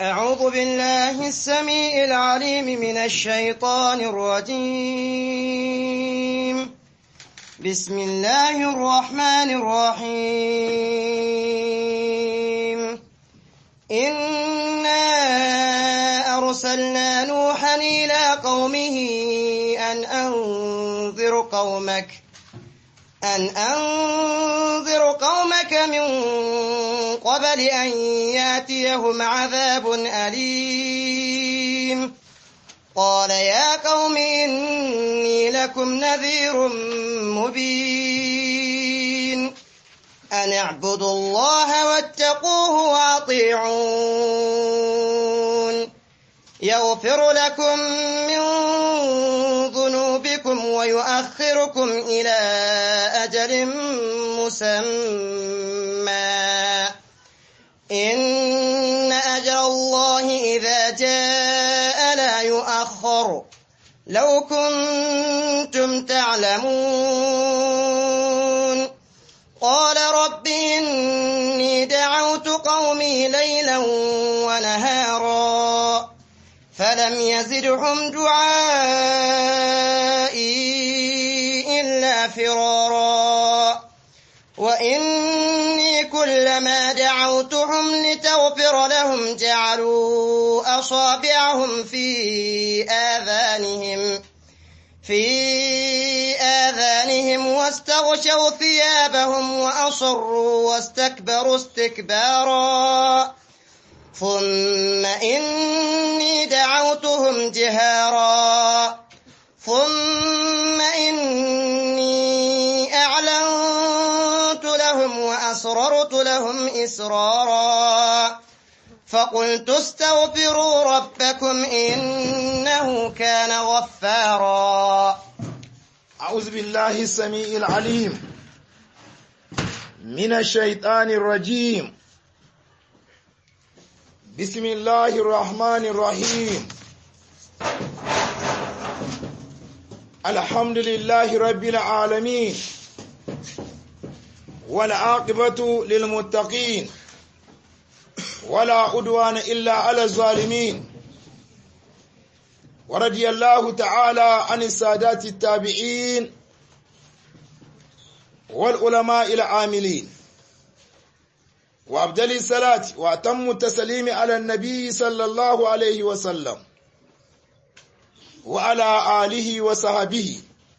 أعوذ بالله السميع العليم من الشيطان الرجيم بسم الله الرحمن الرحيم إنا أرسلنا نوحا إلى قومه أن أنذر قومك أن أنذر قومك من قبل أن ياتيهم عذاب أليم قال يا قوم إني لكم نذير مبين أن اعبدوا الله واتقوه وأطيعون يغفر لكم من ذنوبكم ويؤخركم إلى أجل مسمى إن أجل الله إذا جاء لا يؤخر لو كنتم تعلمون قال رب إني دعوت قومي ليلا ونهارا فلم يزدهم دعائي إلا فرارا وإني كلما دعوتهم لتغفر لهم جعلوا أصابعهم في آذانهم في آذانهم واستغشوا ثيابهم وأصروا واستكبروا استكبارا ثم إني دعوتهم جهارا ثم إني أعلنت لهم وأسررت لهم إسرارا فقلت استغفروا ربكم إنه كان غفارا أعوذ بالله السميع العليم من الشيطان الرجيم بسم الله الرحمن الرحيم الحمد لله رب العالمين والعاقبة للمتقين ولا عدوان إلا على الظالمين ورضي الله تعالى عن السادات التابعين والعلماء العاملين وأبدل الصلاة وأتم التسليم على النبي صلى الله عليه وسلم وعلى آله وصحبه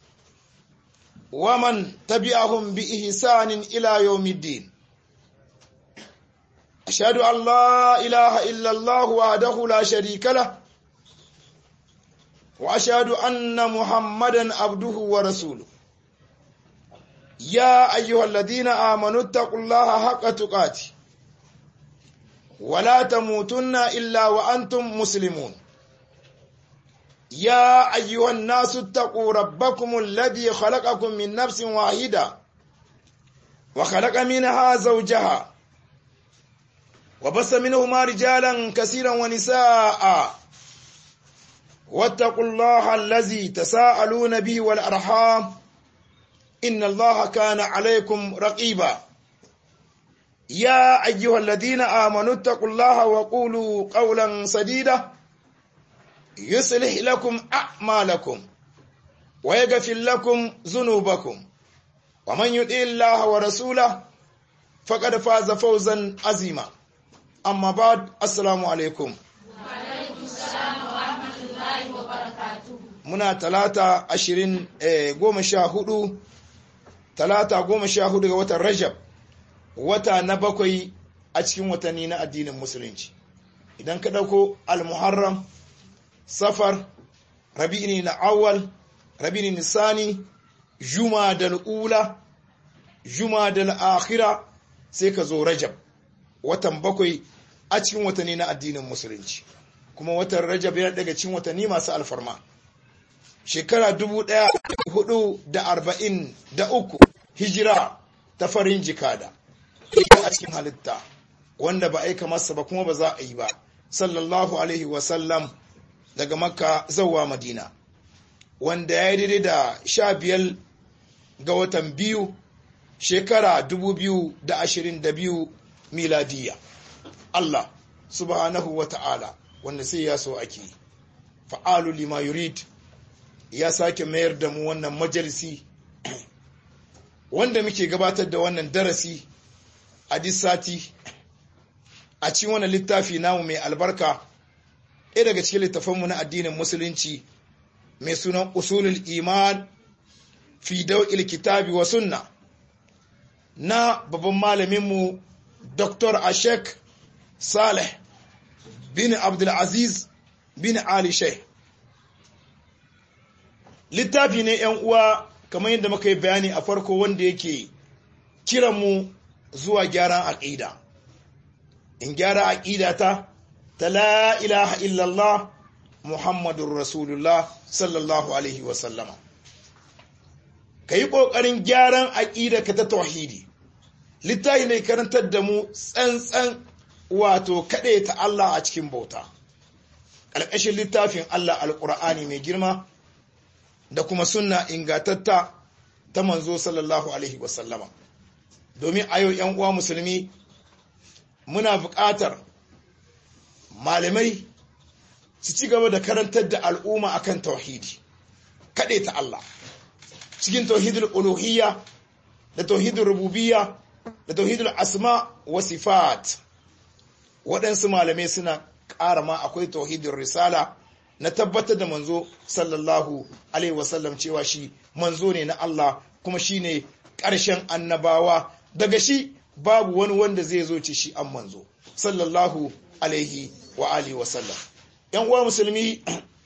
ومن تبعهم بإحسان إلى يوم الدين أشهد أن لا إله إلا الله وحده لا شريك له وأشهد أن محمدا عبده ورسوله يا أيها الذين آمنوا اتقوا الله حق تقاته ولا تموتن إلا وأنتم مسلمون يا أيها الناس اتقوا ربكم الذي خلقكم من نفس واحدة وخلق منها زوجها وبث منهما رجالا كثيرا ونساء واتقوا الله الذي تساءلون به والأرحام إن الله كان عليكم رقيبا يا أيها الذين آمنوا اتقوا الله وقولوا قولا سديدا يصلح لكم أعمالكم ويغفر لكم ذنوبكم ومن يطع الله ورسوله فقد فاز فوزا عظيما أما بعد السلام عليكم muna talata ashirin goma sha hudu talata goma sha hudu ga watan rajab wata na bakwai a cikin watanni na addinin musulunci idan ka ɗauko al-muharram safar rabi'ini na awal rabi'ini nisani juma da ula juma da akhira sai ka zo rajab watan bakwai a cikin watanni na addinin musulunci kuma watan rajab yana daga cikin watanni masu alfarma shekara dubu ɗaya hudu da arba'in da uku hijira ta farin jikada a cikin halitta wanda ba aika masa ba kuma ba za a yi ba sallallahu alaihi wasallam daga makka zauwa madina wanda ya yi daidai da sha biyar ga watan biyu shekara dubu biyu da ashirin da biyu miladiya Allah subhanahu wa ta'ala wanda sai ya so ake fa'alu lima yurid ya sake mayar da mu wannan majalisi wanda muke gabatar da wannan darasi a sati a cikin wannan littafi namu mai albarka ɗaya daga cikin littafanmu na addinin musulunci mai sunan usulul iman fi dau'il kitabi wa sunna na babban malaminmu dr ashek saleh bin abdulaziz bin ali sheikh littafi ne yan uwa kamar yadda muka yi bayani a farko wanda yake kiranmu zuwa gyaran aƙida in gyara aƙida ta ta la ilaha illallah muhammadun rasulullah sallallahu alaihi wasallama ka yi ƙoƙarin gyaran aƙida ka ta tauhidi littafi ne karantar da mu tsantsan wato kaɗe ta Allah a cikin bauta ƙarƙashin littafin Allah alƙur'ani mai girma da kuma sunna ingatatta ta manzo sallallahu alaihi wasallama domin a yau ‘yan uwa musulmi muna buƙatar malamai su ci gaba da karantar da al'umma akan tauhidi kaɗe ta Allah cikin tauhidul uluhiyya da tauhidul rububiyya da tauhidul asma wa sifat waɗansu malamai suna ƙara ma akwai tauhidul risala na tabbatar da manzo sallallahu alaihi wasallam cewa shi manzo ne na Allah kuma shi ne ƙarshen annabawa daga shi babu wani wanda zai zo ci shi an manzo sallallahu alaihi wa alihi wasallam yan uwa musulmi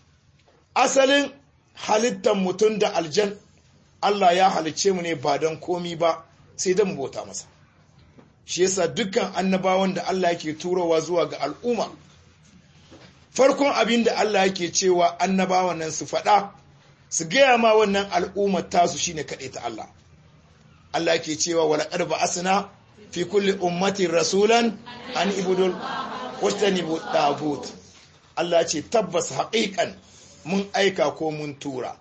asalin halittar mutum da aljan Allah ya halicce mu ne ba don komi ba sai don bauta masa shi yasa dukkan annabawan da Allah yake turowa zuwa ga al'umma farkon abin da Allah yake cewa annabawan nan su faɗa su gaya ma wannan al'ummar tasu shine kaɗai ta Allah Allah yake cewa wala qad ba'asna fi kulli ummatin rasulan an ibudul wastanibu tagut Allah ce tabbas haƙiƙan mun aika ko mun tura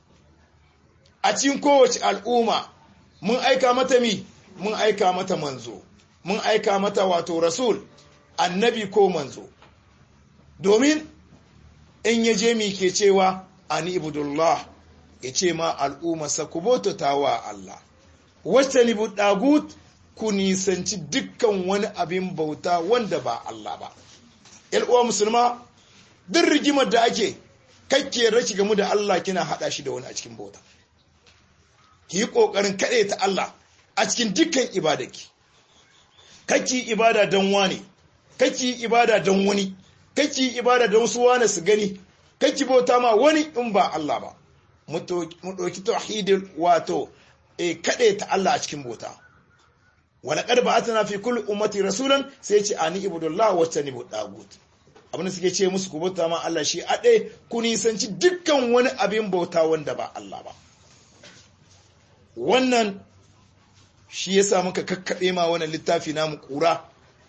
a cikin kowace al'umma mun aika mata mi mun aika mata manzo mun aika mata wato rasul annabi ko manzo domin in ya je mi ke cewa ani ibudullah ya ce ma al'ummarsa ku bautata wa Allah wacce ni dagut ku nisanci dukkan wani abin bauta wanda ba Allah ba uwa musulma duk rigimar da ake kakke raki gamu da Allah kina hada shi da wani a cikin bauta ki yi kokarin kaɗe ta Allah a cikin dukkan ibadaki kake ibada don wane kake ibada don wani kake ibada don su wane su gani kake bauta ma wani in ba Allah ba mu ɗauki tauhidin wato e kaɗe ta Allah a cikin bauta wala qad ba'athna fi kulli ummati rasulan sai ce ani ibudullah wa tanibu dagut abin suke ce musu ku bauta ma Allah shi ade ku nisanci dukkan wani abin bauta wanda ba Allah ba wannan shi yasa muka kakkabe ma wannan littafi namu kura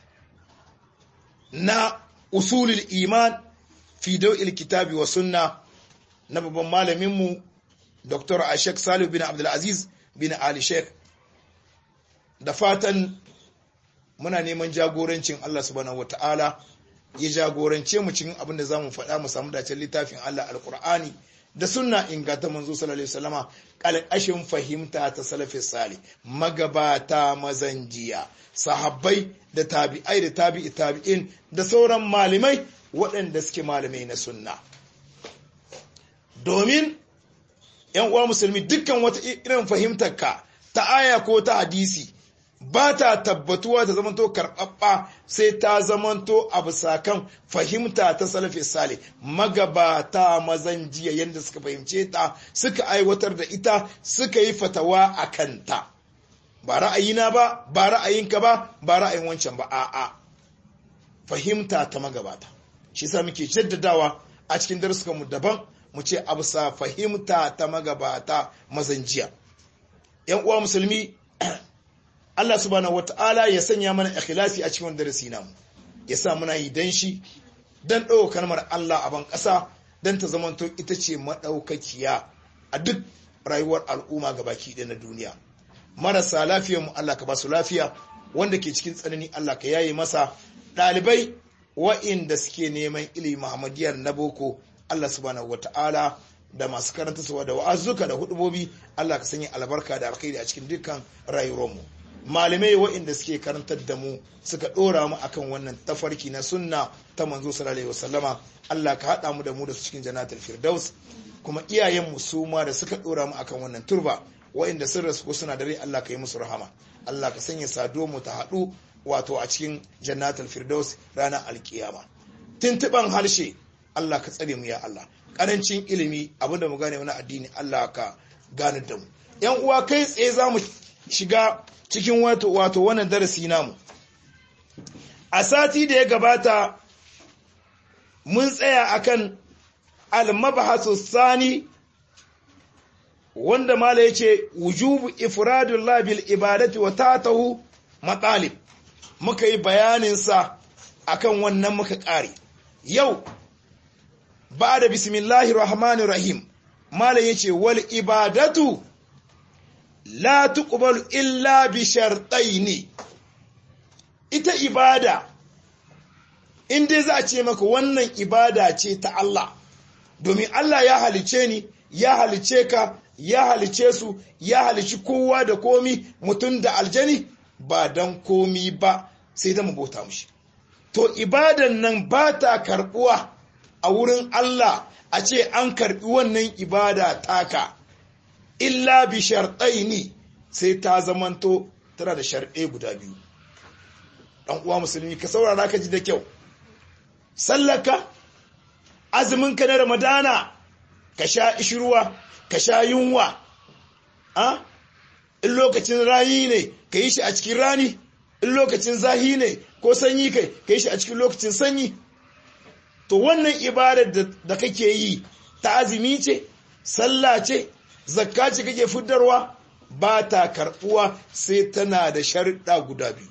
na usulul iman fi daw'il kitabi wa sunna na babban malamin mu Dr. Ashek Salih bin Abdul Aziz bin Ali Sheikh da fatan muna neman jagorancin Allah subhanahu wata'ala ya jagorance mu cikin abin da zamu faɗa mu samu dacen littafin Allah alkur'ani da sunna inganta manzo sallallahu alaihi wasallama kalkashin fahimta ta salafis salih magabata mazanjiya sahabbai da tabi'ai da tabi'i tabi'in da sauran malamai waɗanda suke malamai na sunna domin yan uwa musulmi dukkan wata irin fahimtar ka ta aya ko ta hadisi ba ta tabbatuwa ta zamanto karɓaɓɓa sai ta zamanto a bisa kan fahimta ta salafi sale magabata mazan jiya yadda suka fahimce ta suka aiwatar da ita suka yi fatawa a kanta ba ra'ayina ba ba ra'ayinka ba ba ra'ayin wancan ba a'a fahimta ta magabata shi sa muke jaddadawa a cikin daruskanmu daban mu ce a bisa fahimta ta magabata mazan jiya yan uwa musulmi Allah subhanahu wata'ala ya sanya mana ikhlasi a cikin darasi namu ya sa muna yi dan shi dan ɗaukar kalmar Allah a ban ƙasa dan ta zamanto ita ce maɗaukakiya a duk rayuwar al'umma gabaki ɗaya na duniya marasa lafiyar mu Allah ka ba su lafiya wanda ke cikin tsanani Allah ka yaye masa ɗalibai wa'inda suke neman ilimi muhammadiyar na boko Allah subhanahu wata'ala da masu karanta suwa da wa'azuka da hudubobi Allah ka sanya albarka da alkhairi a cikin dukkan rayuwarmu malamai wa'inda suke karantar da mu suka dora mu akan wannan tafarki na sunna ta manzo sallallahu alaihi wasallama Allah ka hada mu da mu da su cikin jannatul firdaus kuma iyayenmu su ma da suka dora mu akan wannan turba wa'inda sun rasu ko suna da rai Allah ka yi musu rahama Allah ka sanya sado mu ta haɗu wato a cikin jannatul firdaus ranar alkiyama tuntuban harshe Allah ka tsare mu ya Allah karancin ilimi abinda mu gane wani addini Allah ka gane da mu yan uwa kai tsaye za mu shiga cikin wato wato wannan darasi namu a sati da ya gabata mun tsaya akan al-mabhasu sani wanda mala yace wujubu ifradullah bil ibadati wa tatahu matalib muka yi bayanin sa akan wannan muka kare yau ba da bismillahir rahmanir rahim mala yace wal ibadatu la tuqbalu illa bi shartaini ita ibada in dai za a ce maka wannan ibada ce ta Allah domin Allah ya halice ni ya halice ka ya halice su ya halici kowa da komi mutum da aljani ba don komi ba sai da bauta mushi to ibadan nan ba ta karbuwa a wurin Allah a ce an karbi wannan ibada taka illa bi sharɗaini sai ta zamanto tana da sharɗe guda biyu ɗan uwa musulmi ka saurara ka ji da kyau sallaka azumin ka na ramadana ka sha ishirwa ka sha yunwa a in lokacin rani ne ka yi shi a cikin rani in lokacin zahi ne ko sanyi kai ka yi shi a cikin lokacin sanyi to wannan ibadar da kake yi ta azumi ce sallah ce zakka ce kake fitarwa ba ta karbuwa sai tana da sharuɗa guda biyu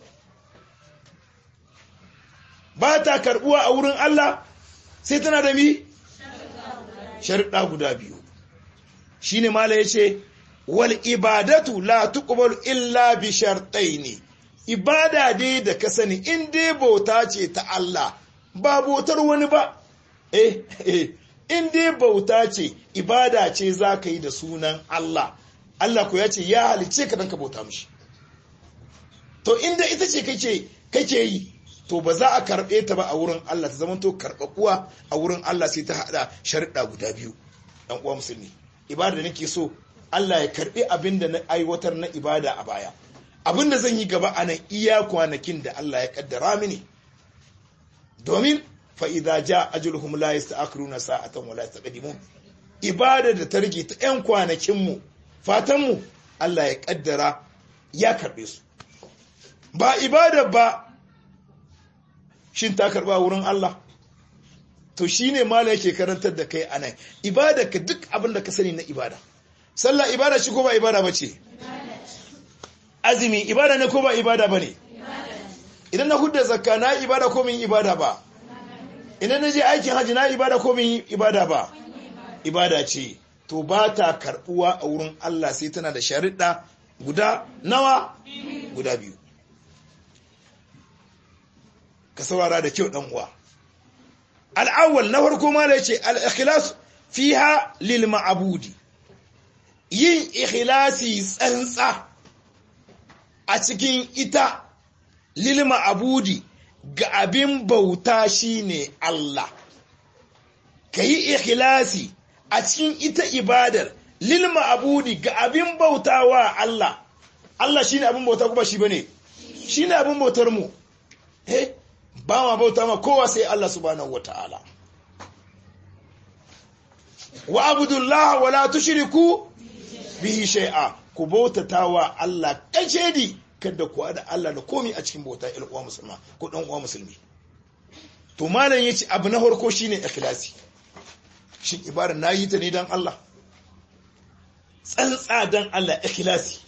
ba ta karbuwa a wurin Allah sai tana da mi sharuɗa guda biyu shine mala yace wal ibadatu la tuqbalu illa bi shartaini ibada dai da ka sani in dai bauta ce ta Allah ba bautar wani ba eh eh in dai bauta ce ibada ce za ka yi da sunan Allah Allah ko ya ce ya halice ka dan ka bauta mishi to inda ita ce kake kake yi to ba za a karɓe ta ba a wurin Allah ta zama to karɓaɓuwa a wurin Allah sai ta haɗa sharuɗa guda biyu ɗan uwa musulmi ibada da nake so Allah ya karɓi abin da na aiwatar na ibada a baya abin da zan yi gaba a nan iya kwanakin da Allah ya kaddara mini domin fa idza ja ajaluhum la yasta'khiruna sa'atan wa la yastaqdimun ibada da ta rage ta ƴan kwanakin mu fatan mu Allah ya kaddara ya karɓe su ba ibada ba shin ta karba wurin Allah to shine mala yake karantar da kai anan ibada ka duk abin da ka sani na ibada sallah ibada shi ko ba ibada bace azumi ibada ne ko ba ibada bane idan na hudda zakka na ibada ko min ibada ba idan na je aikin haji na ibada ko min ibada ba ibada ce to ba ta karbuwa a wurin Allah sai tana da sharuɗa guda nawa guda biyu ka saurara da kyau uwa. al'awwal na farko ma da ya ce al'ikhlas fiha lil ma'abudi yin ikhlasi tsantsa a cikin ita lil ma'abudi ga abin bauta shine Allah ka yi ikhlasi a cikin ita ibadar lil ma'abudi ga abin bautawa Allah Allah shine abin bauta kuma shi bane shine abin bautar mu eh ba ma bauta ma kowa sai Allah subhanahu wata'ala wa abudullah wa la tushriku bihi shay'a ku bautata wa Allah kace di kada ku da Allah da komai a cikin bauta il uwa musulma ko dan uwa musulmi to malam yace abu na farko shine ikhlasi shin ibada nayi ta ne dan Allah tsantsa dan Allah ikhlasi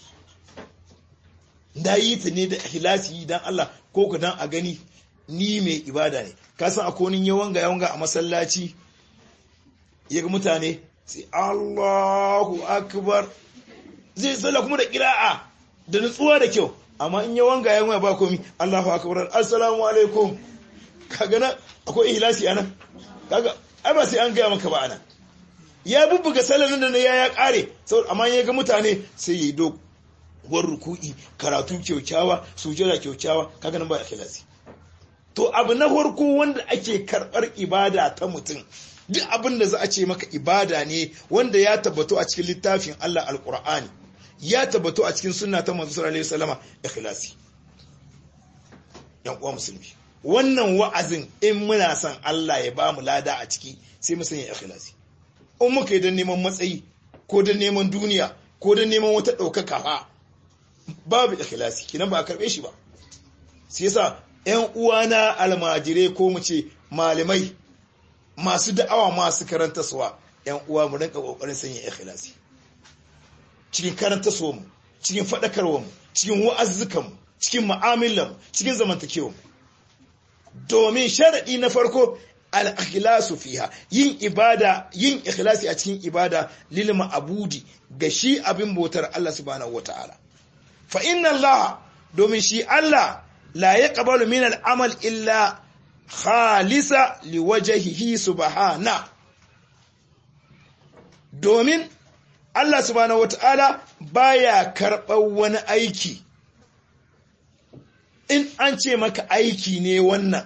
nayi ta ne da ikhlasi dan Allah ko ku dan a gani ni mai ibada ne ka san akwai wani yawanga yawanga a masallaci ya ga mutane sai Allahu akbar zai tsalla kuma da kira'a da nutsuwa da kyau amma in yawanga yawanga ba komi Allahu akbar assalamu alaikum kaga na akwai ihlasi anan kaga ai ba sai an gaya maka ba anan ya bubbuga salarin da na ya ya kare amma ya ga mutane sai ya yi doguwar ruku'i karatu kyaukyawa sujada kyaukyawa kaga nan ba ikhlasi to abu na farko wanda ake karbar ibada ta mutum duk abin da za a ce maka ibada ne wanda ya tabbato a cikin littafin Allah alqur'ani ya tabbato a cikin sunna ta manzo sallallahu alaihi wasallama ikhlasi yan uwa musulmi wannan wa'azin in muna son Allah ya ba mu lada a ciki sai mu sanya ikhlasi in muka yi don neman matsayi ko don neman duniya ko don neman wata ɗaukaka fa babu ikhlasi kinan ba a karɓe shi ba sai yasa ƴan uwana almajirai ko mu ce malamai masu da'awa masu karanta suwa ƴan uwa mu rinka kokarin sanya ikhlasi cikin karanta suwa mu cikin faɗakarwa mu cikin wa'azzukan mu cikin mu'amalan mu cikin zamantakewa mu domin sharadi na farko al-ikhlasu fiha yin ibada yin ikhlasi a cikin ibada lil ma'budi ga shi abin bautar Allah subhanahu wata'ala fa inna Allah domin shi Allah la yaqbalu min al-amal illa khalisa liwajhihi subhana domin Allah subhanahu wata'ala baya karɓar wani aiki in an ce maka aiki ne wannan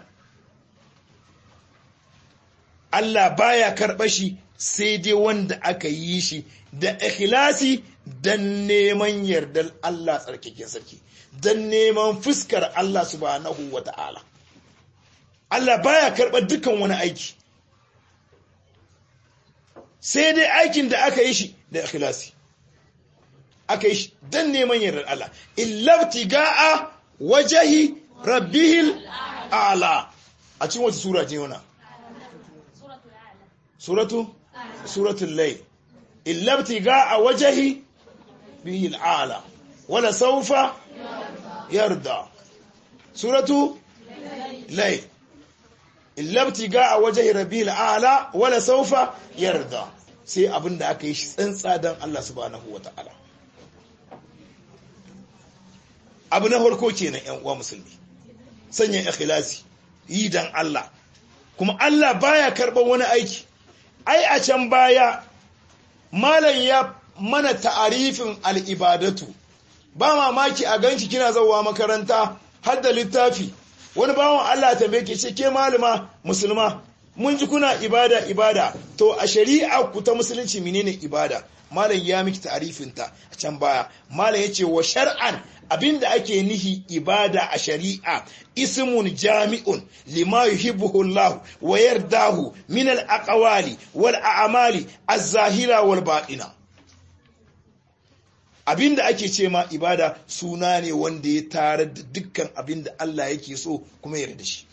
Allah baya karɓa shi sai dai wanda aka yi shi da ikhlasi don neman yardar Allah tsarkaken sarki don neman fuskar Allah subhanahu wa ta'ala Allah baya karɓar dukan wani aiki sai dai aikin da aka yi shi da ikhlasi aka yi shi don neman yardar Allah illabti ga'a wajahi rabbihil a'la a cikin wata sura ce yana suratu suratul layl illa ibtigaa wajhi bihi al'ala wala sawfa yarda suratu layl illa ibtigaa wajhi rabbil a'la wala sawfa yarda sai abinda aka yi shi tsantsa dan Allah subhanahu wataala abu na farko kenan ƴan uwa musulmi sanya ikhlasi yi dan Allah kuma Allah baya karban wani aiki ai a can baya malam ya mana ta'arifin al'ibadatu ba mamaki a ganki kina zauwa makaranta har da littafi wani bawan Allah ta ke ce ke malama musulma mun ji kuna ibada ibada to a shari'a ku ta musulunci menene ibada malam ya miki ta'arifinta a can baya malam ya ce wa shar'an abinda ake nihi ibada a shari'a ismun jami'un lima yuhibbuhu Allah wa yardahu min al-aqwali wal a'mali az-zahira wal batina abinda ake ce ma ibada suna ne wanda ya tare da dukkan abinda Allah yake so kuma yarda shi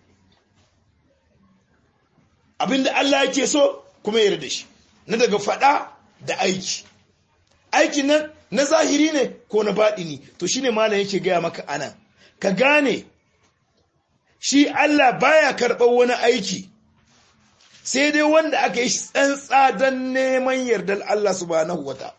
abinda Allah yake so kuma yarda shi na daga fada da aiki aikin nan na zahiri ne ko na baɗini to shine malam yake gaya maka anan ka gane shi Allah baya karɓar wani aiki sai dai wanda aka yi tsantsa don neman yardar Allah subhanahu wata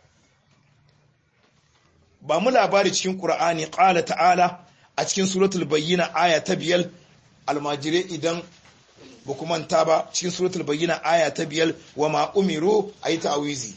ba mu labari cikin ƙura'ani ƙala ta'ala a cikin suratul bayyina aya ta biyar almajirai idan ba ku manta ba cikin suratul bayyina aya ta biyar wa ma umiru a yi ta'awizi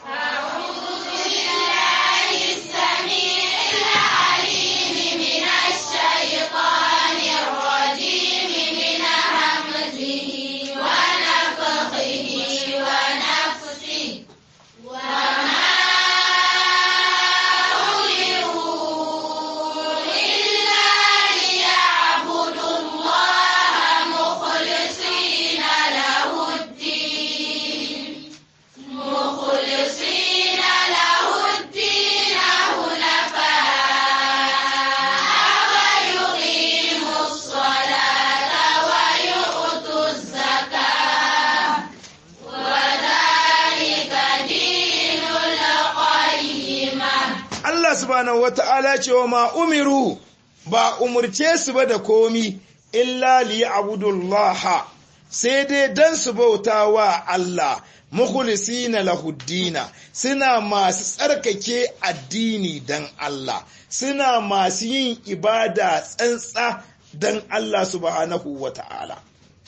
subhanahu wata'ala cewa ma umiru ba umurce su ba da komi illa li abudullaha sai dai dan su bauta wa Allah mukhlisina lahuddina suna masu tsarkake addini dan Allah suna masu yin ibada tsantsa dan Allah subhanahu wa ta'ala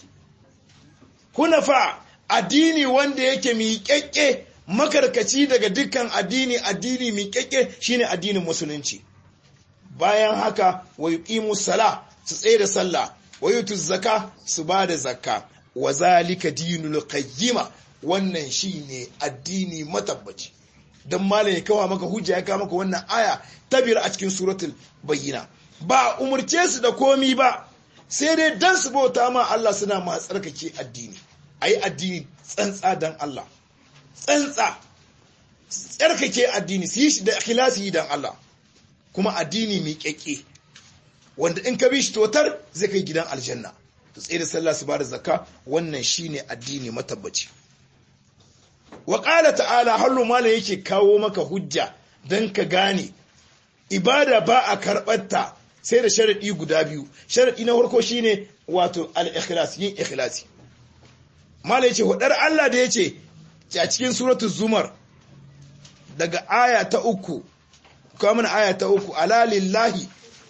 hunafa addini wanda yake miƙaƙƙe makarkaci daga dukkan addini addini miƙaƙƙe shine addinin musulunci bayan haka wa yuqimu sala su tsaye da sallah wa yutu zaka su ba da zakka wa zalika dinul qayyima wannan shine addini matabbaci dan malam ya kawo maka hujja ya kawo maka wannan aya ta biyar a cikin suratul bayyina ba umurce su da komi ba sai dai dan su bauta ma Allah suna ma tsarkake addini ayi addini tsantsa dan Allah tsantsa tsarkake addini su yi shi da ikhlasi dan Allah kuma addini mai kyakke wanda in ka bi shi totar zai kai gidan aljanna to tsaye da sallah su bada zakka wannan shine addini matabbaci wa qala ta'ala hallu malam yake kawo maka hujja dan ka gane ibada ba a karɓarta sai da sharaɗi guda biyu sharaɗi na farko shine wato al-ikhlas yin ikhlasi mala yace hudar Allah da yace a cikin suratul zumar daga aya ta uku kuma mana aya ta uku ala lillahi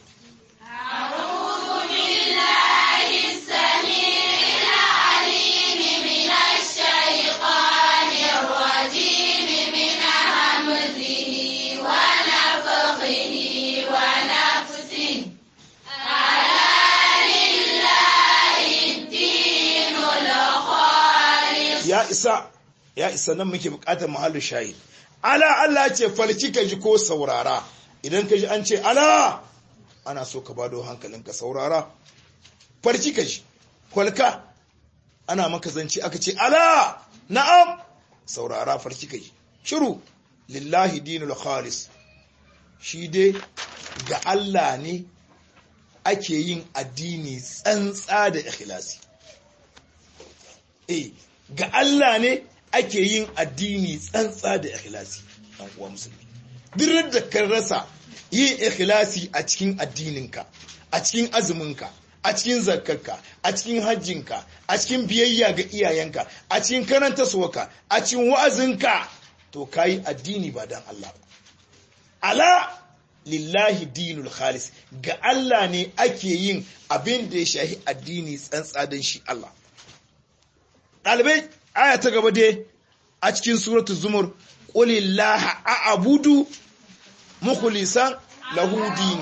ya isa ya isa nan muke bukatar mahallin shahid ala Allah ce falki ka ji ko saurara idan ka ji an ce ala ana so ka bado hankalinka saurara farki ka ji kwalka ana maka zance aka ce ala na'am saurara farki ka ji shiru lillahi dinul khalis shi dai ga Allah ne ake yin addini tsantsa da ikhlasi eh ga Allah ne ake yin addini tsantsa da ikhlasi ɗan uwa musulmi duk da kan rasa yin ikhlasi a cikin addininka a cikin azuminka a cikin zakkarka a cikin hajjinka a cikin biyayya ga iyayenka a cikin karanta suwaka a cikin wa'azinka to kayi addini ba dan Allah ba ala lillahi dinul khalis ga Allah ne ake yin abin da ya shahi addini tsantsa don shi Allah ɗalibai aya ta gaba dai a cikin suratul zumur qulillaha a'budu mukhlisan lahu dini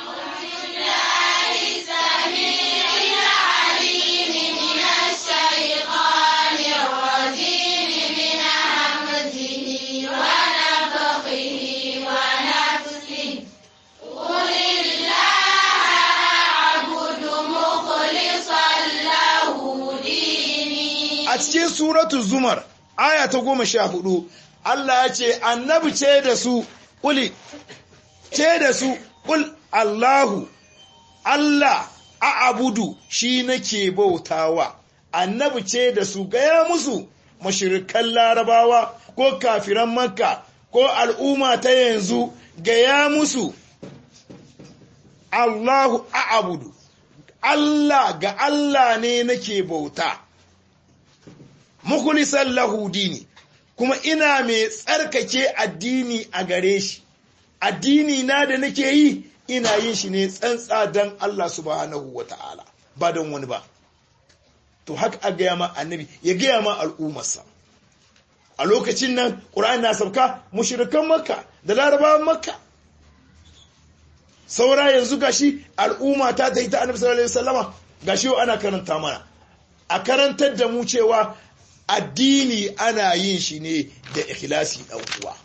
a cikin suratul zumar aya ta goma sha hudu Allah ya ce annabi ce da su kuli ce da su kul Allahu Allah a abudu shi nake bautawa annabi ce da su gaya musu mashirikan larabawa ko kafiran makka ko al'umma ta yanzu gaya musu Allahu a abudu Allah ga Allah ne nake bauta mukhlisan lahu dini kuma ina mai tsarkake addini a gare shi addini na da nake yi ina yin shi ne tsantsa don Allah subhanahu wata'ala ba don wani ba to haka a gaya ma annabi ya gaya ma al'ummarsa a lokacin nan ƙura'an na sauka mushrikan makka da larabawan makka saura yanzu gashi al'umma ta ta yi ta annabi sallallahu alaihi wasallama gashi ana karanta mana a karantar da mu cewa addini ana yin shi ne da ikhlasi dan uwa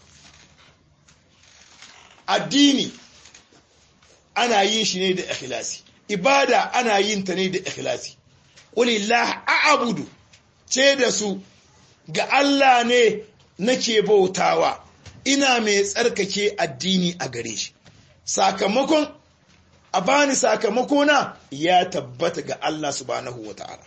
addini ana yin shi ne da ikhlasi ibada ana yin ta ne da ikhlasi qulillah a'budu ce da su ga Allah ne nake bautawa ina mai tsarkake addini a gare shi sakamakon a bani sakamakona ya tabbata ga Allah subhanahu wata'ala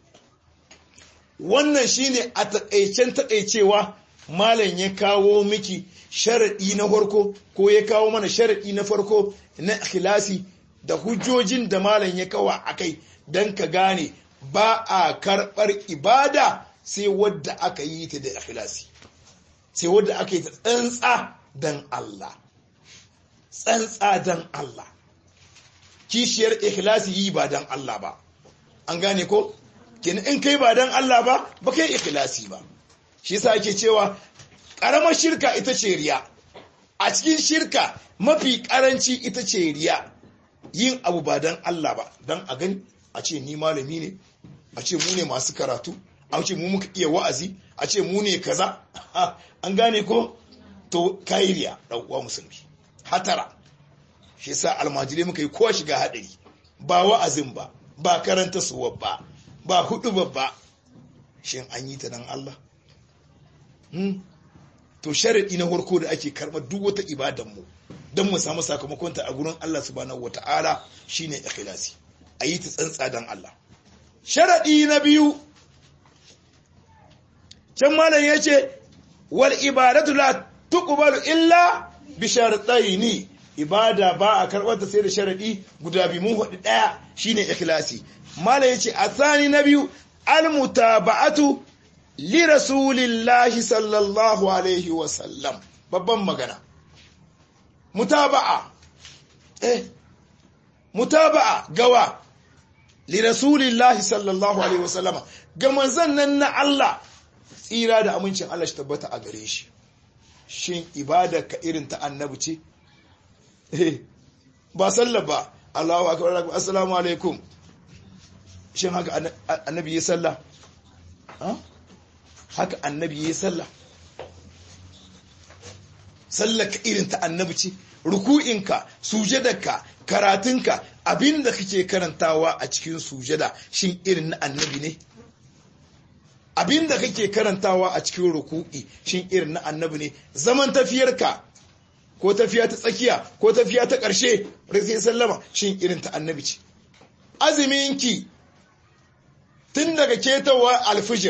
wannan shine a taƙaicen taƙaicewa malam ya kawo miki sharaɗi na farko ko ya kawo mana sharaɗi na farko na ikhlasi da hujjojin da malam ya kawo a kai don ka gane ba a karɓar ibada sai wadda aka yi ta da ikhlasi sai wadda aka yi ta tsantsa don Allah tsantsa don Allah kishiyar ikhlasi yi ba dan Allah ba an gane ko kin in kai ba dan Allah ba ba kai ikhlasi ba shi yasa ake cewa karamar shirka ita ce riya a cikin shirka mafi karanci ita ce riya yin abu ba dan Allah ba dan a gani a ce ni malami ne a ce mu ne masu karatu a ce mu muka iya wa'azi a ce mu ne kaza an gane ko to kai riya dan uwa musulmi hatara shi yasa almajirai muka yi kowa shiga hadari ba wa'azin ba ba karanta suwa ba ba hudu ba shin an yi ta dan Allah hmm? to sharadi na farko da ake karɓar duk wata ibadan mu don mu samu sakamakon ta a gurin Allah subhanahu wata'ala shine ikhlasi a yi ta tsantsa dan Allah sharadi na biyu can malam yace wal ibadatu la tuqbalu illa bi shartaini ibada ba a karɓar ta sai da sharaɗi guda biyu mun hudu ɗaya shine ikhlasi mala yace athani na biyu almutaba'atu li rasulillahi sallallahu alaihi wa sallam babban magana mutaba'a eh mutaba'a gawa li rasulillahi sallallahu alaihi wa sallama ga manzon nan na Allah tsira da amincin Allah shi tabbata a gare shi shin ibada ka irin ta annabi ce ba sallah ba Allahu akbar assalamu alaikum shin haka annabi ya sallah haka annabi ya sallah sallah ka irin ta annabi ce ruku'inka sujadarka karatunka abinda kake karantawa a cikin sujada shin irin na annabi ne abinda kake karantawa a cikin ruku'i shin irin na annabi ne zaman tafiyarka ko tafiya ta tsakiya ko tafiya ta ƙarshe sai sallama shin irin ta annabi ce azuminki tun daga ketawa alfijir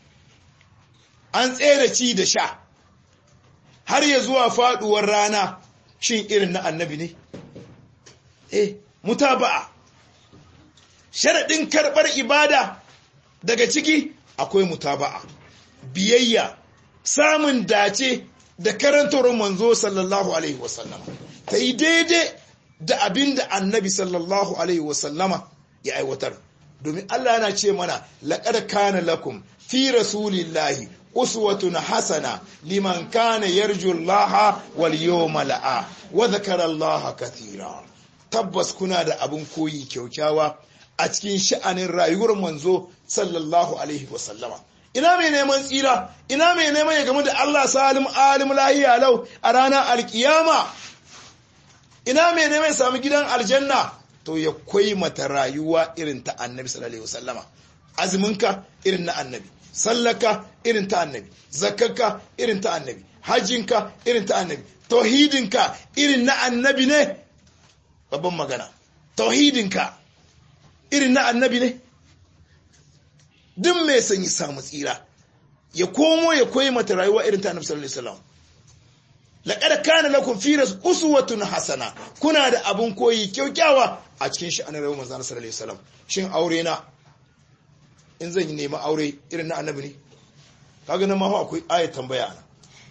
an tsere ci da sha har ya zuwa faduwar rana shin irin na annabi ne eh mutaba'a sharaɗin karɓar ibada daga ciki akwai mutaba'a biyayya samun dace da karantar manzo sallallahu alaihi wasallama ta yi daidai da abin da annabi sallallahu alaihi wasallama ya aiwatar domin Allah yana ce mana laƙar kana lakum fi rasulillahi uswatun hasana liman kana yarju Allah wal yawmal a wa dhakara Allah kathira tabbas kuna da abin koyi kyaukyawa a cikin sha'anin rayuwar manzo sallallahu alaihi wasallama ina mai neman tsira ina mai neman ya gamu da Allah salim alim lahiya lau a ranar alkiyama ina mai neman ya sami gidan aljanna to ya kwai mata rayuwa irin ta annabi sallallahu alaihi wasallama azuminka irin na annabi sallaka irin ta annabi zakkarka irin ta annabi hajjinka irin ta annabi tauhidinka irin na annabi ne babban magana tauhidinka irin na annabi ne duk mai son yi samu tsira ya komo ya koyi mata rayuwa irin ta annabi sallallahu alaihi wasallam laqad kana lakum fi uswatun hasana kuna da abun koyi kyaukyawa a cikin shi annabi manzo sallallahu alaihi wasallam shin aure na in zan yi nema aure irin na annabi ne kaga nan ma akwai ayat tambaya ana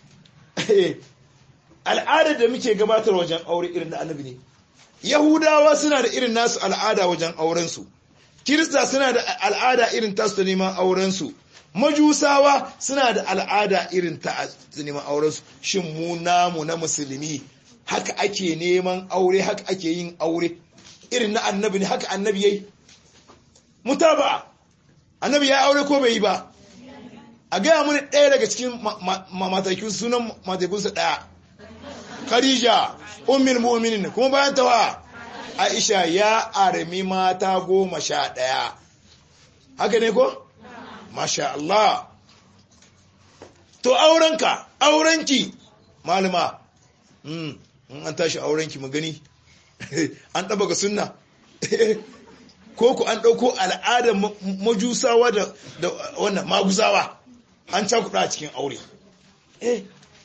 al'adar da muke gabatar wajen aure irin na annabi ne yahudawa suna da irin nasu al'ada wajen aurensu kirista suna da al'ada irin tasu da neman aurensu majusawa suna da al'ada irin ta neman aurensu shin mu namu na musulmi haka ake neman aure haka ake yin aure irin na annabi ne haka annabi yayi mutaba annabi ya aure ko bai yi ba a gaya mini ɗaya daga cikin matakin sunan matakunsa ɗaya khadija ummul mu'minin kuma bayan tawa aisha ya armi mata goma sha ɗaya haka ne ko masha Allah to aurenka aurenki malama in an tashi aurenki mu gani an ɗaba ga sunna ko ku an ɗauko al'adar majusawa da wannan maguzawa an cakuɗa a cikin aure eh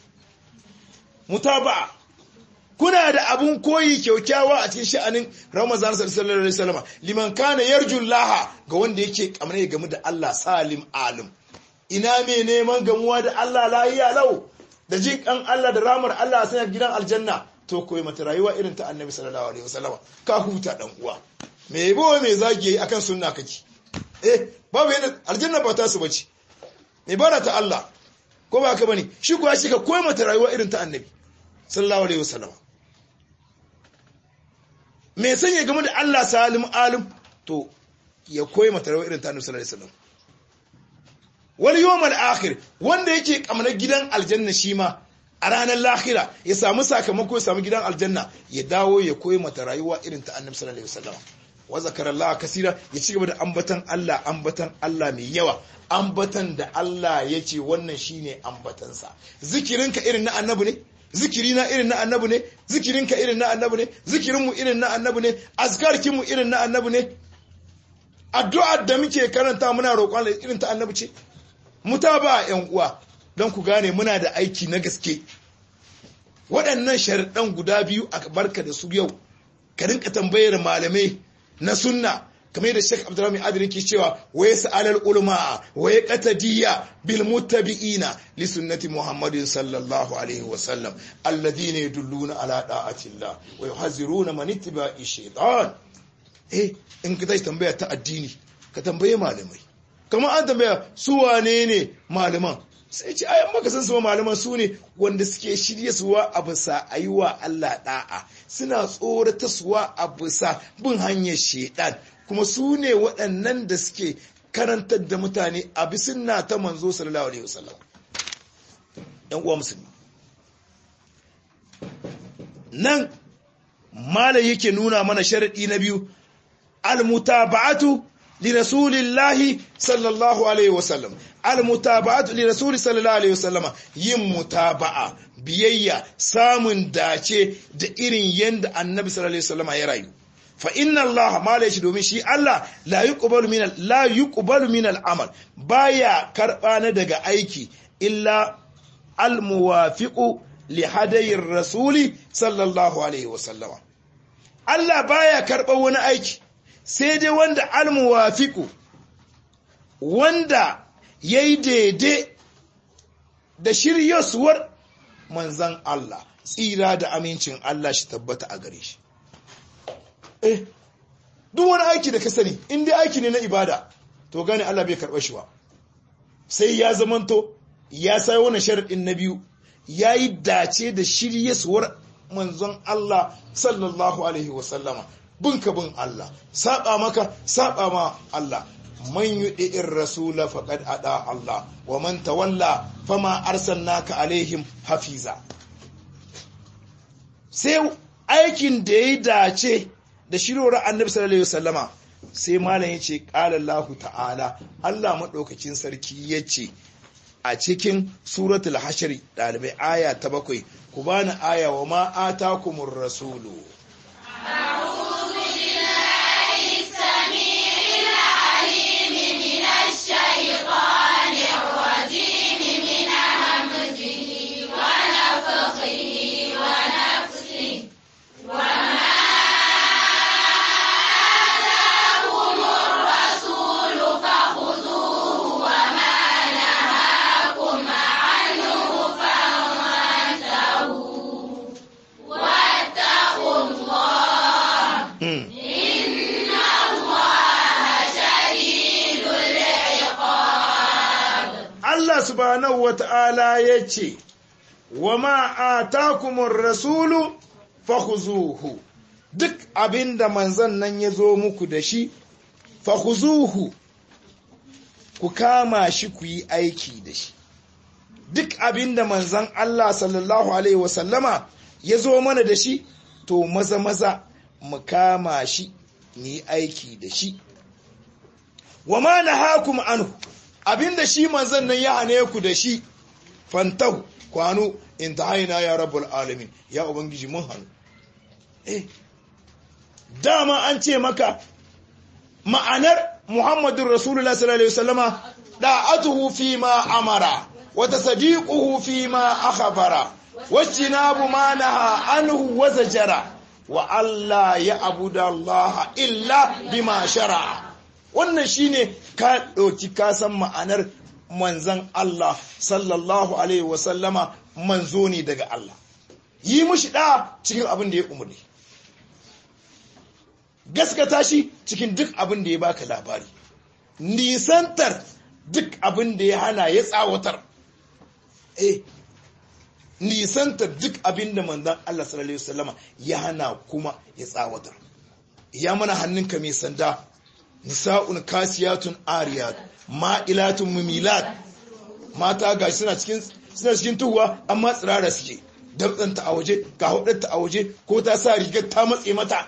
mutaba kuna da abun koyi kyaukyawa a cikin sha'anin Ramazan sallallahu alaihi wasallam liman kana yarjun laha ga wanda yake kamar ya gamu da Allah salim alim ina me neman gamuwa da Allah lahiya lau da jin kan Allah da ramar Allah a sanar gidan aljanna to koyi mata rayuwa irin ta annabi sallallahu alaihi wasallama ka huta dan uwa me yabo me zagi akan sunna kake eh babu yadda aljanna ba ta su bace ibada ta Allah ko ba ka bane shi kuwa shi ka koyi mata rayuwa irin ta annabi sallallahu alaihi wasallama me sanya game da Allah salim alim to ya koyi mata rayuwa irin ta annabi sallallahu alaihi wasallam wal yawmal akhir wanda yake kamar gidan aljanna shi ma a ranar lahira ya samu sakamako ya samu gidan aljanna ya dawo ya koyi mata rayuwa irin ta annabi sallallahu alaihi wasallam wa zakarallaha kasira ya ci gaba da ambatan Allah ambatan Allah mai yawa ambatan da Allah ya ce wannan shine ambatansa zikirinka irin na annabi ne zikirina irin na annabi ne zikirinka irin na annabi ne zikirinmu irin na annabi ne azkarkinmu irin na annabi ne addu'ar da muke karanta muna roƙon irin ta annabi ce mutaba yan uwa don ku gane muna da aiki na gaske waɗannan sharaɗan guda biyu a barka da su yau ka rinka tambayar malamai na sunna kamar yadda Sheikh Abdurrahman Adri ke cewa wa yas'alul ulama wa yaqtadiyya bil muttabi'ina li sunnati Muhammadin sallallahu alaihi wa sallam alladhina yadulluna ala da'atillah wa yuhaziruna man ittiba'i shaytan eh in ka tashi tambaya ta addini ka tambaye malamai kamar an tambaya su wane ne malaman sai ce ayan maka san su malaman su ne wanda suke shirye suwa a bisa ayiwa Allah da'a suna tsorata suwa a bisa bin hanyar shedan kuma su ne waɗannan da suke karantar da mutane a bisunna ta manzo sallallahu alaihi wasallam yan uwa musulmi nan malai yake nuna mana sharadi na biyu almutaba'atu لرسول الله صلى الله عليه وسلم المتابعة لرسول صلى الله عليه وسلم yin mutaba'a biyayya samun dace da irin yanda annabi sallallahu alaihi wasallam ya rayu fa inna Allah ma la domin shi Allah la yuqbalu min la yuqbalu min al-amal baya karba na daga aiki illa al-muwafiqu li hadayir rasuli sallallahu alaihi wasallam Allah baya karba wani aiki sai dai wanda almuwafiku wanda ya yi daidai da shiryasuwar manzan Allah tsira da amincin Allah shi tabbata a gare shi eh duk wani aiki da ka sani in dai aiki ne na ibada to gane Allah bai karɓa shi ba sai ya zamanto ya sai wani sharaɗin na biyu ya yi dace da shiryasuwar manzon Allah sallallahu alaihi wasallama binka bin Allah saba maka saba ma Allah man yudi'ir rasula faqad ada Allah wa man tawalla fama arsalnaka alaihim hafiza sai aikin da yayi dace da shirora annabi sallallahu alaihi wasallama sai malam yace qala Allah ta'ala Allah madaukakin sarki yace a cikin suratul hashr dalibai aya ta bakwai ku bani aya wa ma atakumur rasulu Allah subhanahu wata'ala ya ce, wa ma'atakumur rasulu fahuzuhu duk abinda manzan nan ya zo muku da shi, fahuzuhu ku kama shi ku yi aiki da shi. Duk abinda manzan Allah sallallahu Alaihi wasallama ya zo mana da shi, to maza-maza mu kama shi mu yi aiki da shi. Wa ma na hakum anhu. abinda shi manzan nan ya hane ku da shi fantahu kwano in ta haina ya rabbul alamin ya ubangiji mun hannu eh dama an ce maka ma'anar muhammadun rasulullah sallallahu alaihi wasallama da'atuhu fi ma amara wa tasdiquhu fi ma akhbara wajtinabu ma naha anhu wa zajara wa alla ya abudallaha illa bima shara'a wannan shine ka ɗauki kasan ma'anar manzan Allah sallallahu alaihi wasallama manzo ne daga Allah yi mushi da cikin abin da ya umarni gaskata shi cikin duk abin da ya baka labari nisantar duk abin da ya hana ya tsawatar eh nisantar duk abin da manzon Allah sallallahu alaihi wasallama ya hana kuma ya tsawatar ya mana hannunka mai sanda nisa'un kasiyatun ariyat ma'ilatun mumilat mata gashi suna cikin suna cikin tuhuwa amma tsirara suke dabtsanta a waje ga hudarta a waje ko ta sa rigar ta matse mata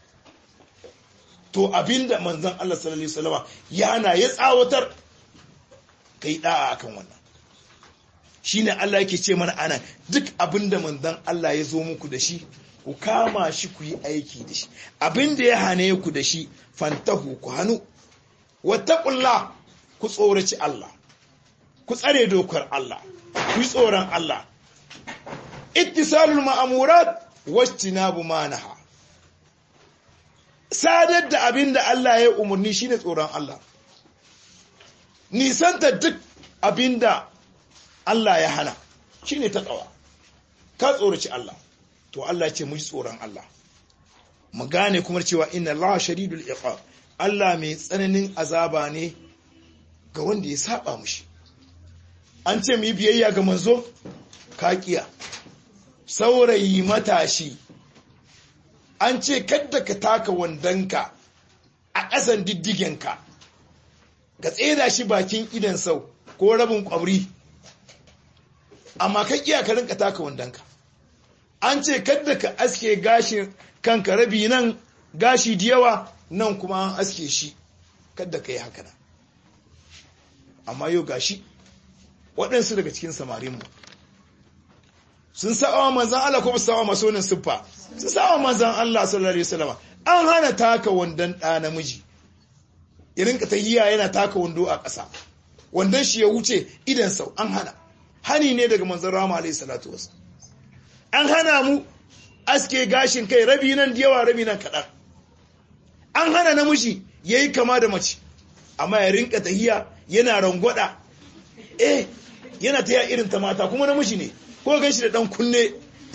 to abinda manzon Allah sallallahu alaihi wasallama ya hana ya tsawatar kai da'a akan wannan shine Allah yake ce mana anan duk abinda manzon Allah ya zo muku da shi ku kama shi ku yi aiki da shi abinda ya hane ku da shi fantahu ku hannu wattaqullah ku tsoraci Allah ku tsare dokar Allah ku yi tsoron Allah ittisalul ma'amurat wastinabu manaha sadar da abinda Allah ya umarni shine tsoron Allah nisanta duk abinda Allah ya hana shine taqwa ka tsoraci Allah to Allah ce mu ji tsoron Allah mu gane kuma cewa inna Allah shadidul iqab Allah mai tsananin azaba ne ga wanda ya saba mushi an ce mu yi biyayya ga manzo kakiya saurayi matashi an ce kadda ka taka wandonka a ƙasan diddigenka ka tseda shi bakin idan sau ko rabin ƙwabri amma ka iya ka rinka taka wandonka an ce kadda ka aske gashin kanka rabi nan gashi da yawa nan kuma an aske shi kadda ka yi haka nan amma yau gashi waɗansu daga cikin samarinmu sun sa'awa manzan Allah ko ba su sa'awa masonin siffa sun sa'awa manzan Allah sallallahu alaihi wasallam an hana taka wandon ɗa namiji irin ka tahiya yana taka wando a ƙasa wandon shi ya wuce idan sau an hana hani ne daga manzan rama alaihi salatu wasu an hana mu aske gashin kai rabi nan da yawa rabi nan kaɗan an hana namiji ya yi kama da mace amma ya rinka tahiya yana rangwada eh yana ta irin ta mata kuma namiji ne ko gan shi da dan kunne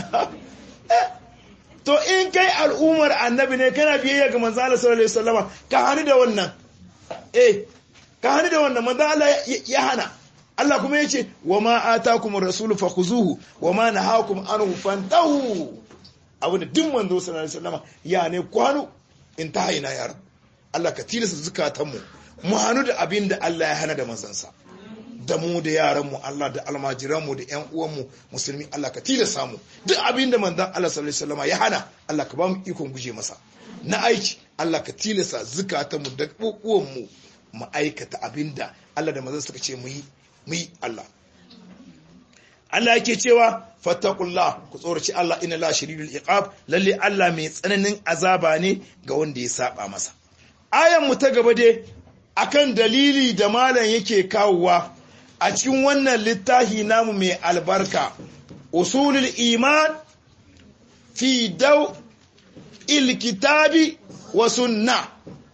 to in kai al'ummar annabi ne kana biyayya ga manzo Allah sallallahu alaihi wasallama ka hani da wannan eh ka hani da wannan manzo Allah ya hana Allah kuma yace wa ma atakum ar-rasulu fakhuzuhu wa ma nahakum anhu fantahu abin da duk manzo sallallahu alaihi wasallama ya ne kwano in ta haina ya Allah ka tilasta zukatanmu mu hanu da abin da Allah ya hana da manzansa da mu da yaranmu Allah da almajiranmu da ƴan uwanmu musulmi Allah ka tilasta mu duk abin da manzon Allah sallallahu alaihi wasallam ya hana Allah ka ba mu ikon guje masa na aiki Allah ka tilasta zukatanmu da kokuwanmu mu aikata abin da Allah da manzon suka ce mu yi mu yi Allah Allah yake cewa fattaqullah ku tsoraci Allah inna la shadidul iqab lalle Allah mai tsananin azaba ne ga wanda ya saba masa ayan mu ta gaba dai akan dalili da malam yake kawowa a cikin wannan littafi namu mai albarka usulul iman fi daw ilkitabi wa sunna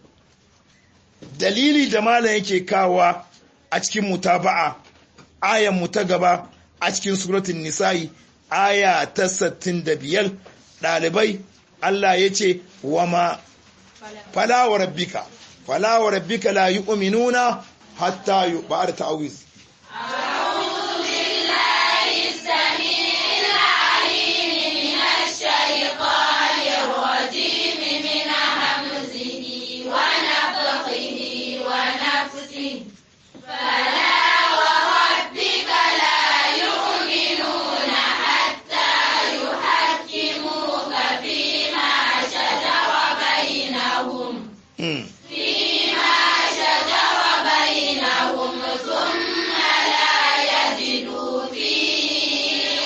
dalili da malam yake kawowa a cikin mutaba'a ayan mu ta gaba a cikin suratul nisa'i aya ta 65 dalibai Allah ya ce wa ma fala wa rabbika fala wa rabbika la yu'minuna hatta yu ba'da ta'awiz أعوذ بالله السميع العليم من الشيطان الرجيم من همزه ونفخه ونفسه فلا وربك لا يؤمنون حتى يحكموك فيما شجر بينهم Mm. فيما شجر بينهم ثم لا يجدوا في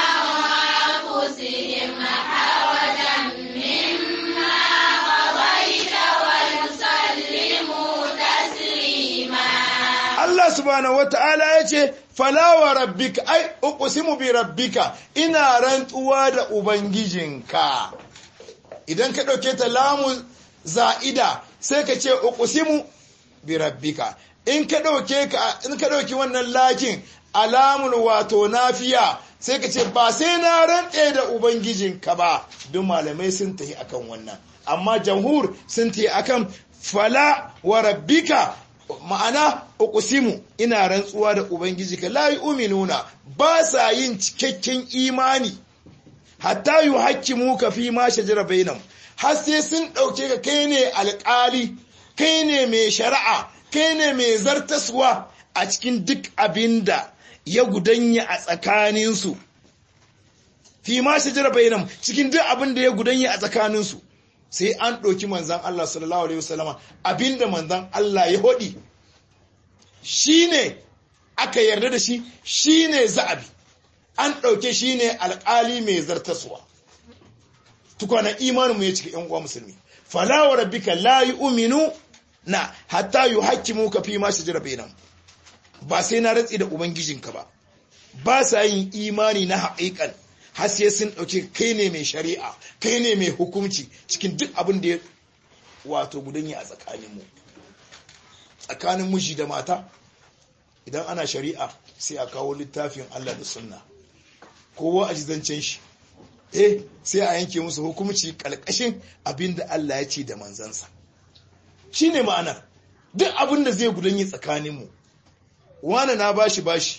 أنفسهم حرجا مما قضيت ويسلموا تسليما Allah subhanahu wata'ala ya ce falawa rabbika ai uqsimu bi rabbika ina rantsuwa da ubangijinka idan ka dauke ta lamu za'ida sai ka ce uqsimu bi rabbika in ka dauke ka in ka dauki wannan lakin alamul wato nafiya sai ka ce ba sai na rantse da ubangijinka ba duk malamai sun tafi akan wannan amma jamhur sun tafi akan fala wa rabbika ma'ana uqsimu ina rantsuwa da ubangijinka la yu'minuna ba sa yin cikakken imani hatta yuhakkimu ka fi ma shajara bainam har sai sun dauke ka kai ne alƙali kai ne mai shari'a kai ne mai zartaswa a cikin duk abinda ya gudanya a tsakaninsu fi ma shajara bainam cikin duk abin da ya gudanya a tsakaninsu sai an ɗauki manzan Allah sallallahu alaihi wasallama abinda manzan Allah ya hodi shine aka yarda da shi shine za'abi an ɗauke shine alƙali mai zartaswa tukwana imaninmu ya cika ‘yan uwa musulmi fala wa rabbika la yu'minu na hatta yuhakkimuka fi ma shajara bainam ba sai na ratsi da ubangijinka ba ba sa yin imani na haƙiƙan har sai sun ɗauke kai ne mai shari'a kai ne mai hukunci cikin duk abin da ya wato gudanya a tsakaninmu tsakanin miji da mata idan ana shari'a sai a kawo littafin Allah da sunna kowa a jizancen shi eh sai a yanke musu hukunci ƙalƙashin abin da Allah ya ce da manzansa shi ne ma'anar duk abin da zai gudanya tsakaninmu wane na bashi bashi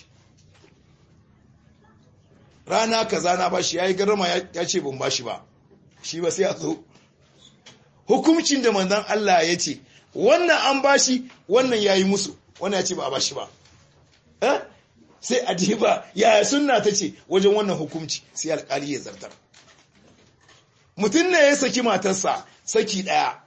rana kaza na bashi yayi garma ya ce ban bashi ba shi ba sai a zo hukuncin da manzon Allah ya ce wannan an bashi wannan yayi musu wannan ya ce ba a bashi ba eh sai a diba yaya sunna ta ce wajen wannan hukunci sai alƙali ya zartar mutum ne ya saki matarsa saki ɗaya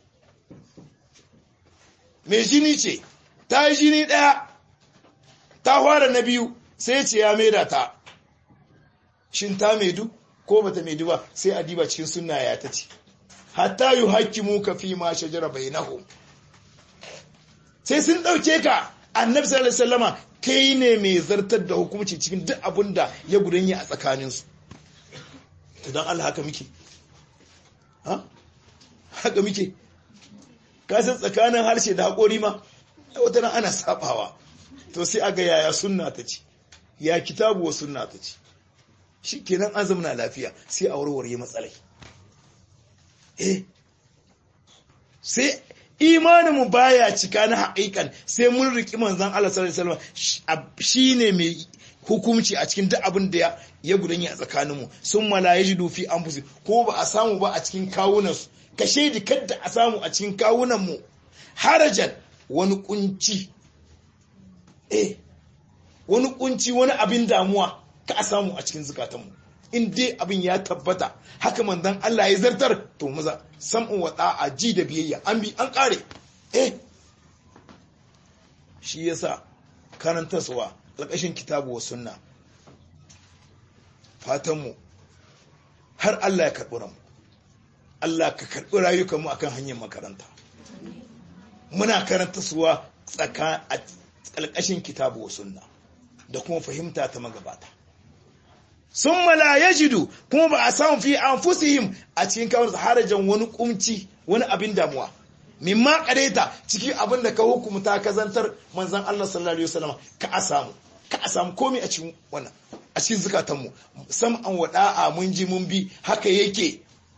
mai jini ce ta yi jini ɗaya ta fara na biyu sai ce ya maida ta shin ta maidu ko bata maidu ba sai a diba cikin sunna ya ta ce hatta yu hakimu ka fi ma shajara bainahum sai sun dauke ka annabi sallallahu alaihi wasallama kai ne mai zartar da hukunci cikin duk abin da ya gudanya a tsakanin su to dan Allah haka muke ha haka muke ka san tsakanin harshe da hakori ma wata ran ana sabawa to sai aga yaya sunna ta ce ya kitabu wa sunna ta ce shi kenan an zamana lafiya sai a warware matsalai eh sai imaninmu baya cika na haƙiƙan sai mun riƙi manzan Allah sallallahu alaihi wasallam shine mai hukunci a cikin duk abin da ya gudanya a tsakaninmu sun mala yajidu fi anfusi ko ba a samu ba a cikin kawunansu ka shaidi kadda a samu a cikin kawunanmu harajan wani kunci eh wani kunci wani abin damuwa ka a samu a cikin zukatanmu in dai abin ya tabbata haka manzon Allah ya zartar to maza sam'un wa a ji da biyayya an bi an kare eh shi yasa karantarwa alƙashin kitabu wa sunna fatanmu har Allah ya karɓi ranmu Allah ka karɓi rayukanmu akan hanyar makaranta muna karanta suwa tsaka a ƙalƙashin kitabu wa sunna da kuma fahimta ta magabata sun mala ya jidu kuma ba a samu fi an fusihim a cikin kawar harajan wani kumci wani abin damuwa mimma kareta cikin abin da ka hukumta ka zantar manzan Allah sallallahu alaihi wasallam ka a samu ka a samu komai a cikin wannan a cikin zukatanmu sam an wada'a mun ji mun bi haka yake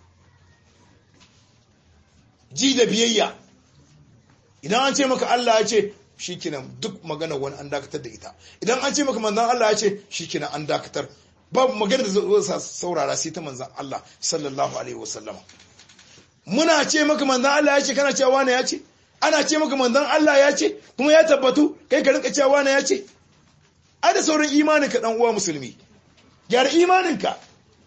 ji da biyayya idan an ce maka Allah ya ce shikenan duk magana wani an dakatar da ita idan an ce maka manzan Allah ya ce shikenan an dakatar babu magana da zai saurara sai ta manzan Allah sallallahu alaihi wasallama muna ce maka manzan Allah ya ce kana cewa wani ya ce ana ce maka manzan Allah ya ce kuma ya tabbatu kai ka rinka cewa wani ya ce ai da sauran imanin ka dan uwa musulmi gyara imanin ka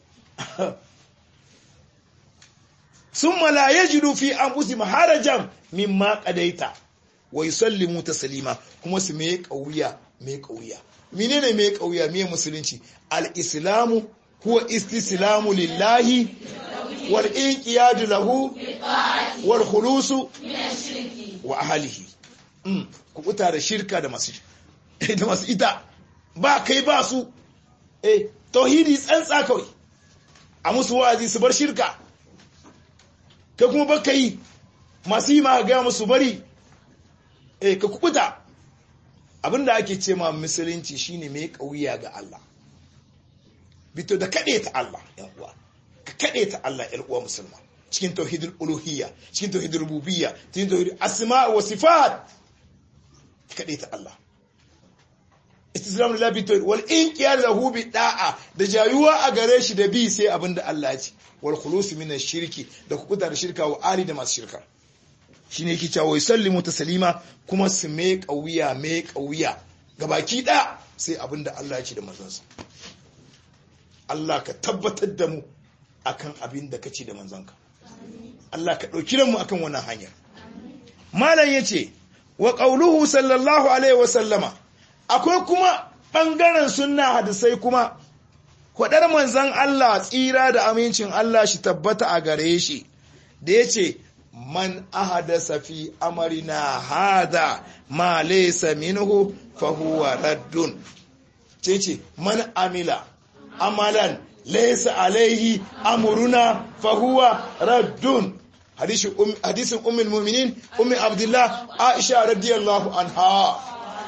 summa la yajidu fi anfusihim harajan mimma qadaita wa yusallimu taslima kuma su me kauya me kauya menene me kauya me musulunci al-islamu huwa istislamu lillahi wal inqiyadu lahu wal khulusu wa ahlihi mm ku kuta da shirka da masu da masu ita ba kai ba su eh tauhidi tsantsa kawai a musu wa'azi su bar shirka kai kuma baka yi masu yi ma ga musu bari eh ka kubuta abinda ake ce ma musulunci shine mai kauya ga Allah bito da kaɗe ta Allah yan uwa ka kaɗe ta Allah yan uwa musulma cikin tauhidul uluhiyya cikin tauhidul rububiyya cikin tauhidul asma wa sifat kaɗe ta Allah istislam lillahi bi tawhid wal inqiyad lahu bi da'a da jayuwa a gare shi da bi sai abinda Allah ya ce wal khulus min shirki da kukuta da shirka wa ali da masu shirka shine yake cewa wai sallimu taslima kuma su me kauya me kauya gabaki da sai abinda Allah ya ce da manzansa Allah ka tabbatar da mu akan abin da kace da manzanka Allah ka dauki mu akan wannan hanyar malam yace wa qauluhu sallallahu alaihi wa sallama akwai kuma ɓangaren sunna hadisai kuma kwaɗar manzan Allah tsira da amincin Allah shi tabbata a gare shi da ya ce man ahadasa fi amarina hada ma laysa minhu fa huwa raddun ce ce man amila amalan laysa alaihi amruna fa huwa raddun hadisin ummul mu'minin ummi abdullah aisha radiyallahu anha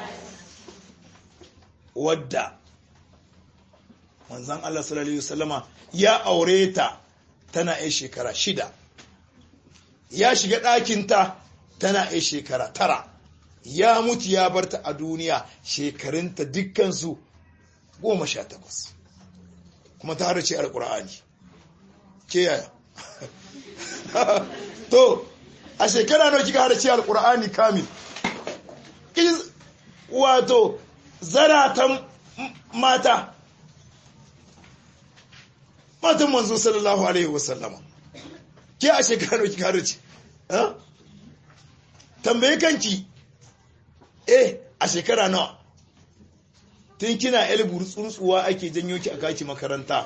wadda manzan Allah sallallahu Alaihi wasallama ya aure ta tana ya shekara shida ya shiga ɗakinta tana ya shekara tara ya mutu ya barta a duniya shekarunta dukkansu goma sha takwas kuma ta harace alkur'ani ke yaya to a shekara nawa kika harace alkur'ani kamil wato zaratan mata matan manzo sallallahu alaihi wasallama ke a shekarar ki kare ce tambaye kanki eh a shekara nawa tun kina elburu tsuntsuwa ake janyo ki a kaki makaranta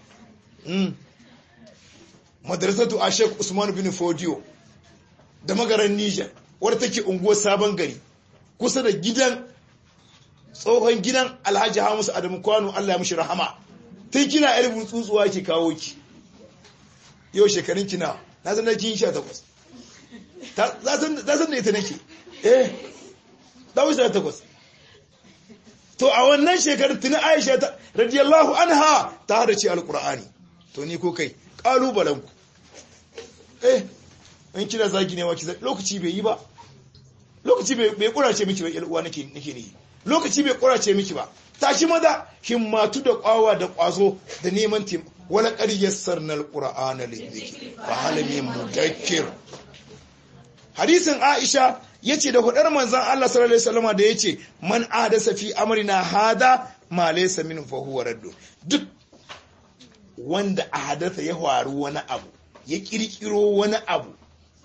madrasatu a shek usman bin fodiyo da magaran niger wadda take unguwar sabon gari kusa da gidan tsohon gidan alhaji hamisu adamu kwano allah ya mishi rahama tun kina yar tsuntsuwa ke kawo ki yau shekarun kina na san da kin sha takwas ta san da ita nake eh da wuce takwas to a wannan shekarun tuni aisha ta radiyallahu anha ta hada ce alqur'ani to ni ko kai kalubalen ku eh in kina zagi ne wa ki lokaci bai yi ba lokaci bai kurace miki bai uwa nake nake ne lokaci bai kurace miki ba tashi maza himmatu da kwawa da kwazo da neman tim wala qaryassar nal qur'ana lidhikri fa hal min mudakkir hadisin aisha yace da hudar manzon Allah sallallahu alaihi wasallam da yace man adasa fi amrina hada ma laysa min fa huwa raddu duk wanda ahadatha ya faru wani abu ya kirkiro wani abu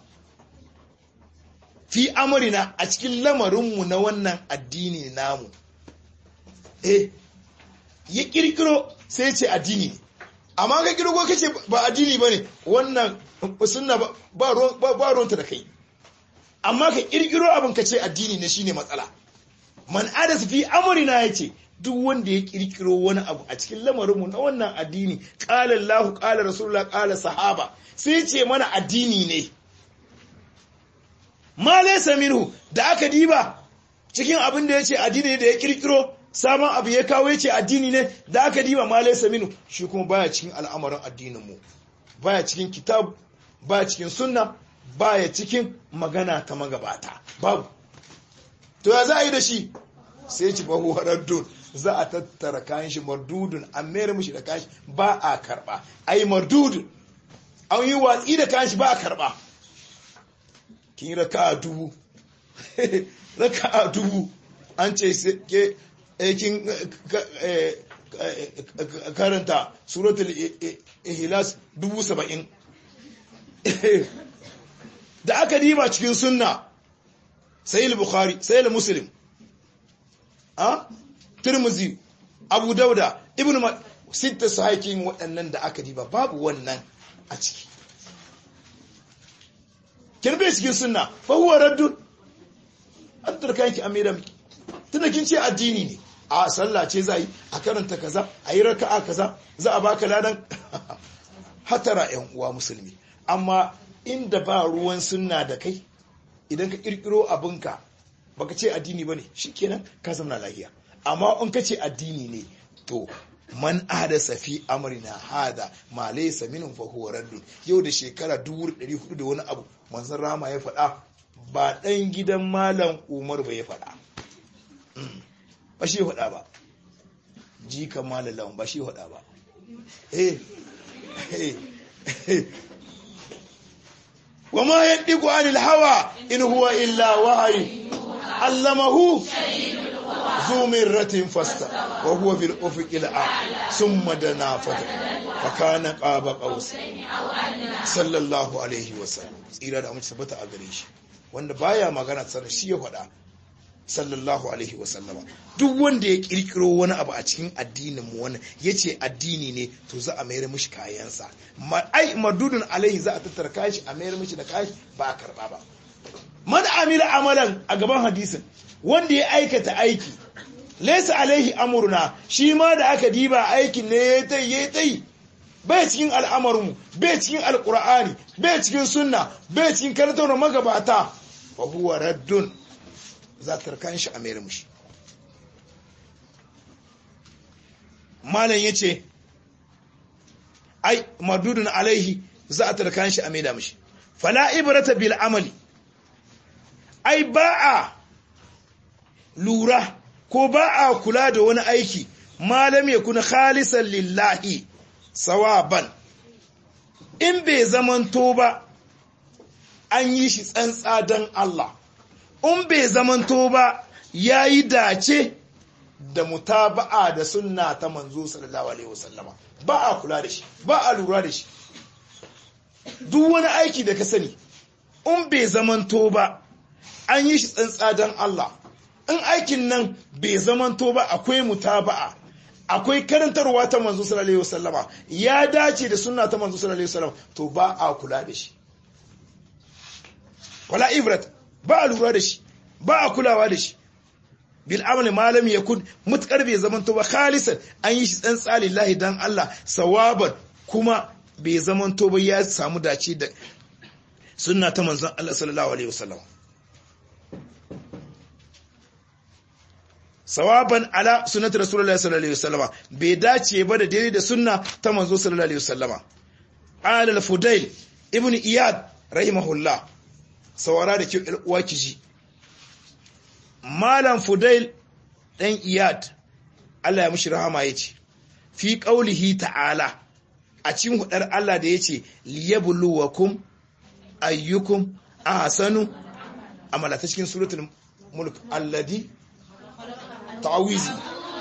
fi amurina a cikin lamarinmu na wannan addini namu eh ya kirkiro sai ce addini ne amma ka kirgo kace ba addini ba ne wannan sunna ba ruwanta da kai amma ka kirkiro abin ka ce addini ne shine matsala man adas fi amurina ya ce duk wanda ya kirkiro wani abu a cikin lamarinmu na wannan addini qala Allahu qala rasulullah qala sahaba sai ce mana addini ne ma laysa minhu da aka diba cikin abin da yace addini ne da ya kirkiro sabon abu ya kawo yace addini ne da aka diba ma laysa minhu shi kuma baya cikin al'amarin addinin mu baya cikin kitab baya cikin sunna baya cikin magana ta magabata babu to ya za a yi da shi sai ci bahu haraddun za a tattara kayan shi mardudun an mayar mishi da kayan shi ba a karba ai mardudun an yi watsi da kayan shi ba a karba kin raka a dubu raka a dubu an ce ke kin karanta suratul ihlas dubu saba'in da aka diba cikin sunna sayil bukhari sayil muslim a turmuzi abu dauda ibn sitta sahihin waɗannan da aka diba babu wannan a ciki kirbe cikin sunna fa huwa raddun an turkan ki amira miki tunda kin ce addini ne a sallah ce za yi a karanta kaza a yi raka'a kaza za a baka ladan hatara yan uwa musulmi amma inda ba ruwan sunna da kai idan ka kirkiro abinka baka ce addini bane shikenan ka zama lafiya amma in ka ce addini ne to man ahdasa fi amrina hada ma laysa minhu fa huwa raddun yau da shekara 1400 da wani abu manzon rama ya faɗa ba dan gidan malam Umar ba ya faɗa ba shi faɗa ba jikan malam lawan ba shi faɗa ba eh wa ma yandiku anil hawa in huwa illa wahyi allamahu ذو مرة فاستوى وهو في الأفق الأعلى ثم دنا فتح فكان قاب قوسين صلى الله عليه وسلم tsira da amince sabata a gare shi wanda baya magana sanar shi ya faɗa sallallahu alaihi wasallama duk wanda ya kirkiro wani abu a cikin addinin mu wani yace addini ne to za a mayar mishi kayansa ai madudun alaihi za a tattara kayan shi a mayar mishi da kayan ba a karba ba man amila amalan a gaban hadisin wanda ya aikata aiki laysa alaihi amruna shi ma da aka diba aikin ne ya tai ya tai bai cikin al'amarinmu bai cikin alqur'ani bai cikin sunna bai cikin karantar magabata fa huwa raddun za ta kan shi a mayar mushi malam yace ai madudun alaihi za a tarkan shi a maida mushi fala ibrata bil amali ai ba a lura ko ba a kula da wani aiki malam ya kuna khalisan lillahi sawaban in bai zamanto ba an yi shi tsantsa don Allah in bai zamanto ba ya yi dace da mutaba'a da sunna ta manzo sallallahu alaihi wasallama ba a kula da shi ba a lura da shi duk wani aiki da ka sani in bai zamanto ba an yi shi tsantsa don Allah in aikin nan bai zamanto ba akwai mutaba'a akwai karantarwa ta manzo sallallahu alaihi wasallama ya dace da sunna ta manzo sallallahu alaihi wasallama to ba a kula da shi wala ibrat ba a lura da shi ba a kulawa da shi bil amali malam yakun mutkar bai zamanto ba khalisan an yi shi tsantsa lillahi dan Allah sawaban kuma bai zamanto ba ya samu dace da sunna ta manzon Allah sallallahu alaihi wasallam sawaban ala sunnati rasulullahi sallallahu alaihi wasallam bai dace ba da daidai da sunna ta manzo sallallahu alaihi wasallam ala al-fudail ibn iyad rahimahullah sawara da kyau uwa kiji malam fudail dan iyad Allah ya mishi rahama yace fi qaulihi ta'ala a cikin hudar Allah da yace liyabluwakum ayyukum ahsanu amala ta cikin suratul mulk alladhi ta'awizi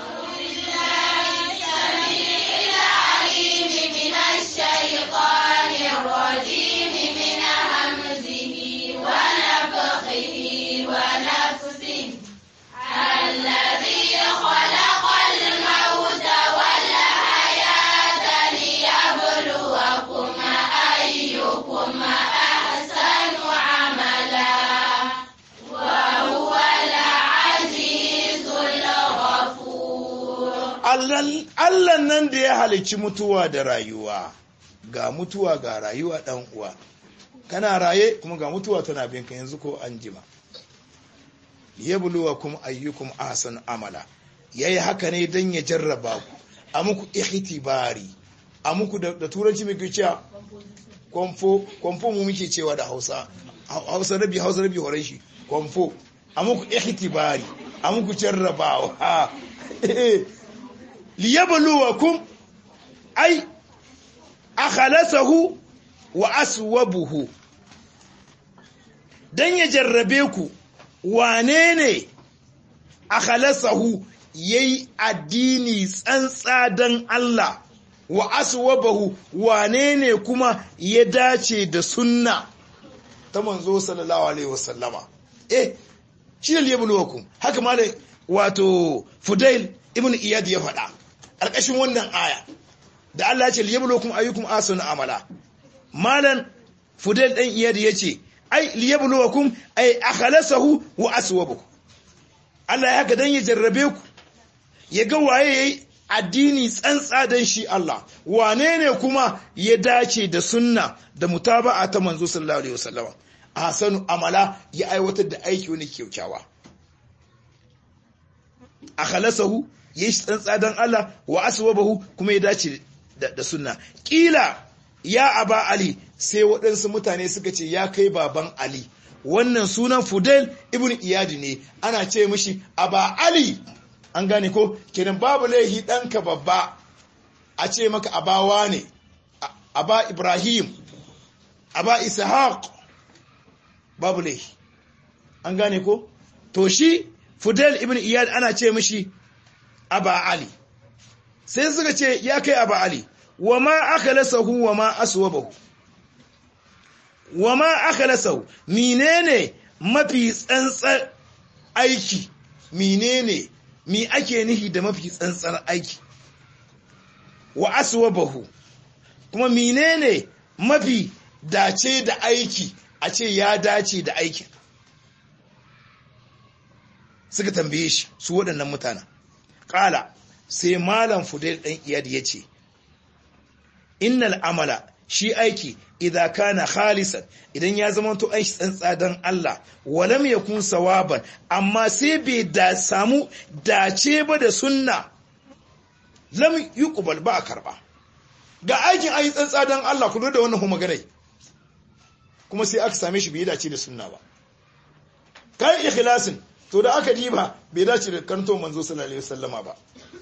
الذي خلق الموت والحياة ليبلوكم أيكم أحسن عملا وهو العزيز الغفور Allah nan da ya halicci mutuwa da rayuwa ga mutuwa ga rayuwa dan uwa kana raye kuma ga mutuwa tana binka yanzu ko an jima yabluwakum ayyukum ahsanu amala yayi haka ne dan ya jarraba ku a muku ihtibari a muku da, da turanci muke cewa konfo konfo mu muke cewa da Hausa Hausa rabi Hausa rabi horon shi konfo a muku ihtibari a muku jarrabawa liyabluwakum ay akhlasahu wa aswabuhu dan ya jarrabe ku wane ne akhlasahu yayi addini tsantsa dan Allah wa aswabahu wane ne kuma ya dace da sunna ta manzo sallallahu alaihi wasallama eh shi ne liyabluwakum haka ma wato fudail ibn iyad ya faɗa alƙashin wannan aya da Allah ya ce liyabluwakum ayyukum ahsanu amala malan fudail dan iyad yace ai liyabluwakum ay akhlasahu wa aswabahu Allah ya haka dan ya jarrabe ku ya ga waye yayi addini tsantsa dan shi Allah wane ne kuma ya dace da sunna da mutaba'a ta manzo sallallahu alaihi wasallam ahsanu amala ya aiwatar da aiki wani kyaukyawa akhlasahu yayi shi tsantsa dan Allah wa aswabahu kuma ya dace da, da sunna kila ya aba ali sai waɗansu mutane suka ce ya kai baban ali wannan sunan Fudel ibn Iyadi ne ana ce mishi aba ali an gane ko kenan babu laihi ɗanka babba a ce maka abawa ne aba ibrahim aba ishaq babu laihi an gane ko to shi Fudel ibn Iyad ana ce mishi aba ali sai suka ce ya kai aba ali wa ma akhlasahu wa ma aswabahu wa ma akhlasahu menene mafi tsantsar aiki menene mi ake nihi da mafi tsantsar aiki wa aswabahu kuma menene mafi dace da aiki a ce ya dace da aikin suka tambaye shi su waɗannan mutanen ƙala sai malam fudel ɗan iyad ya ce innal amala shi aiki idan kana khalisan idan ya zama to aiki tsantsa don Allah walam yakun sawaban amma sai bai da samu dace ba da sunna lam yuqbal ba a karba ga aikin ayi tsantsa don Allah ku da wannan magana kuma sai aka same shi bai dace da sunna ba kai ikhlasin to da aka diba bai dace da kanto manzo sallallahu alaihi wasallama ba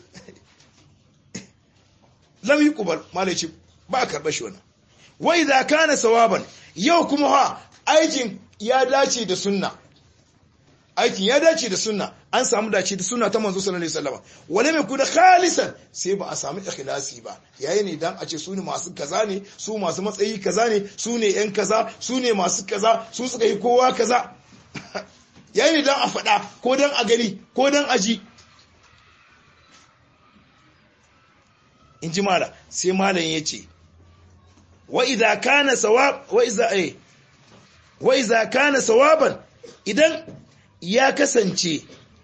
lam yuqbal malai ce ba a karba shi wannan wai za kana sawaban yau kuma ha aikin ya dace da sunna aikin ya dace da sunna an samu dace da sunna ta manzo sallallahu alaihi wasallam wala mai kuna khalisan sai ba a samu ikhlasi ba yayi ne dan a ce su ne masu kaza ne su masu matsayi kaza ne su ne yan kaza su ne masu kaza su suka yi kowa kaza yayi ne dan a faɗa ko dan a gani ko dan a ji in ji mala sai malam ya ce وإذا كان سواب وإذا إيه وإذا كان سوابا idan ya kasance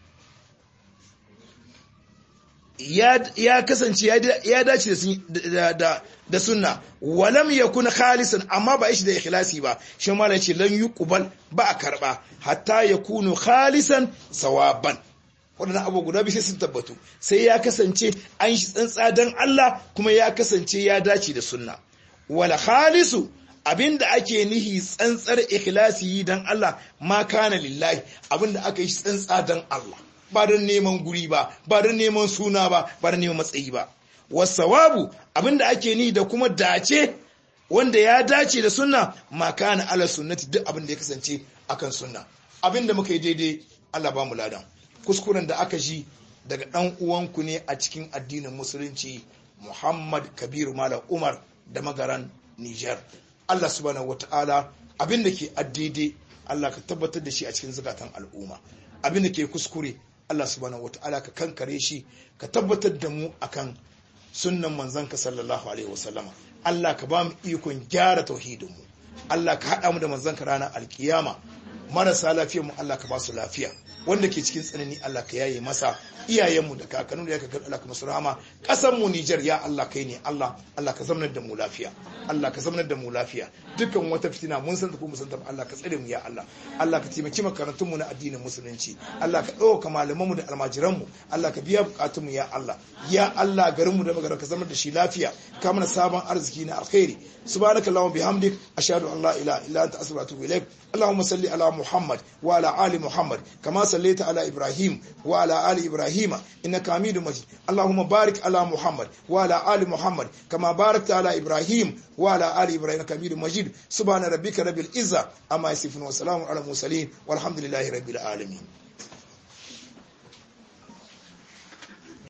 ya kasance ya dace da sunna walam yakun khalisan amma ba shi da ikhlasi ba shi mala ce lan yuqbal ba a karba hatta yakunu khalisan sawaban wadannan abu guda biyu sai sun tabbatu sai ya kasance an shi tsantsa dan Allah kuma ya kasance ya dace da sunna wal khalisu abinda ake nihi tsantsar ikhlasi dan Allah ma kana lillahi abinda aka yi tsantsa dan Allah ba don neman guri ba ba don neman suna ba ba don neman matsayi ba wasawabu abinda ake nihi da kuma dace wanda ya dace da sunna ma kana ala sunnati duk abinda ya kasance akan sunna abinda muka yi daidai Allah ba mu ladan kuskuren da aka ji daga dan uwanku ne a cikin addinin musulunci Muhammad Kabiru Malam Umar da magaran Niger. Allah subhanahu wata'ala abin da ke addede Allah ka tabbatar da shi a cikin zukatan al'umma. Abin da ke kuskure Allah subhanahu wata'ala ka kankare shi ka tabbatar da mu akan sunnan manzanka sallallahu alaihi wasallama. Allah ka ba mu ikon gyara tauhidinmu. Allah ka haɗa mu da manzanka ranar alkiyama. Marasa lafiyar mu Allah ka ba su lafiya. wanda ke cikin tsanani Allah ka yaye masa iyayenmu da kakannu da ya kakar Allah ka masu rahama ƙasar mu Nijar ya Allah kai ne Allah Allah ka zamanar da mu lafiya Allah ka zamanar da mu lafiya dukkan wata fitina mun san ta ko mun san ta Allah ka tsare mu ya Allah Allah ka taimaki makarantun mu na addinin musulunci Allah ka ɗauka malaman mu da almajiran mu Allah ka biya bukatun mu ya Allah ya Allah garin mu da magana ka zama da shi lafiya ka mana sabon arziki na alkhairi subhanakallahumma bihamdik ashhadu an la ilaha illa anta astaghfiruka wa atubu ilaik اللهم صل على محمد وعلى آل محمد كما صليت على إبراهيم وعلى آل إبراهيم إنك حميد مجيد اللهم بارك على محمد وعلى آل محمد كما باركت على إبراهيم وعلى آل إبراهيم إنك حميد مجيد سبحان ربك رب العزة أما يصفون وسلام على المرسلين والحمد لله رب العالمين